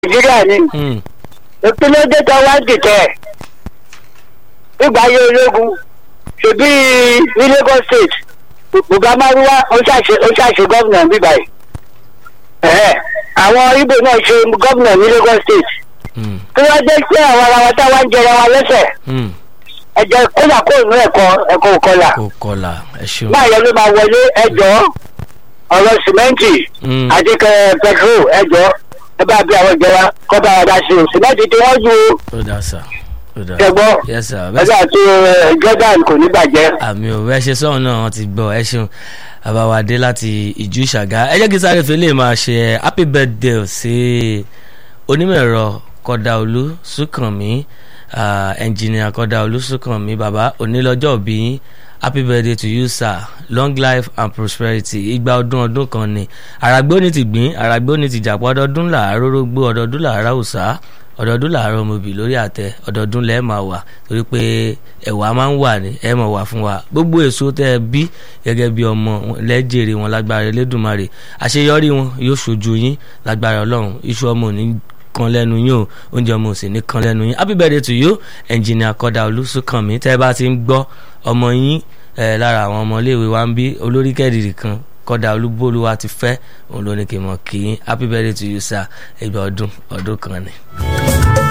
nàìjíríà ni Hmm. ìpínlẹ̀ èdè tó wá dìtẹ̀ nígbà ayé ológun ṣèbí ní lagos state bùgámárúwá ó ṣàṣe ó ṣàṣe gómìnà bíbá yìí Ẹ̀hẹ́, àwọn ibo náà ṣe gómìnà ní lagos state Hmm. kí wọ́n jẹ́ pé àwọn ara wa táwa ń jẹra wa lẹ́sẹ̀ Hmm. ẹ̀jẹ̀ kódà kó inú ẹ̀kọ́ ẹ̀kọ́ òkọlà kò kọlà ẹ ṣeun. báyọ̀ ló máa wọlé ẹjọ́ ọ̀rọ̀ sìmẹ́ǹtì Hmm. àti kẹ- pẹtrol ẹjọ́ ẹ bá bí àwọn ìjọba kọ́ bá wa dá sí o sìmẹ́ǹtì tí wọ́n ju ó dà sá ó dà. ṣẹgbọ́ yes sir bẹ́ẹ̀ ẹgbẹ́ àti eh, jordan kò ní bàjẹ́. àmì ò bẹ́ẹ̀ ṣe sọ́run náà wọ́n ti gbọ́ ẹ ṣeun àbáwádé láti ìjú ìṣàgá ẹ jẹ́ kí sáré fi lè máa ṣe happy birthday sí onímọ̀ ẹ̀rọ kọ́dáolú súnkànmí ẹnjìnìà kọ́dáolú súnkànmí bàbá onílọ́jọ́ òbí yín happy birthday to you sir long life and prosperity igba ọdún ọdún kan ni àràgbó ní ti gbìn àràgbó ní ti jàpọ̀ ọdọọdún làárọ̀ rógbó ọdọọdún làárọ̀ òòsà ọdọọdún làárọ̀ ọmọbì lórí àtẹ ọdọọdún lẹ́ẹ̀ máa wà torí pé ẹ̀wà máa ń wà ní ẹ̀ máa wà fún wa gbogbo èso tẹ́ ẹ bí gẹ́gẹ́ bí ọmọ lẹ́jẹ̀rẹ̀ wọn lágbára Elédùmarè àṣeyọrí wọn yóò ṣojú yín lágbára Ọlọ́run iṣu ọmọ ò ní kan lẹ́nu yín o oúnjẹ ọmọ ò sì ní kan lẹ́nu yín happy birthday to you engineer Kọ́dà Olúsúnkànmí tẹ́ ẹ bá ti ń gbọ́ ọmọ yín ẹ lára àwọn ọmọléèwé wa ń bí olórí kẹ́dìrì kan Kọ́dà Olúbólúwa ti fẹ́ òun ló ní kí n mọ̀ kí yín happy birthday to you sir ẹgbẹ́ ọdún ọdún kan ni.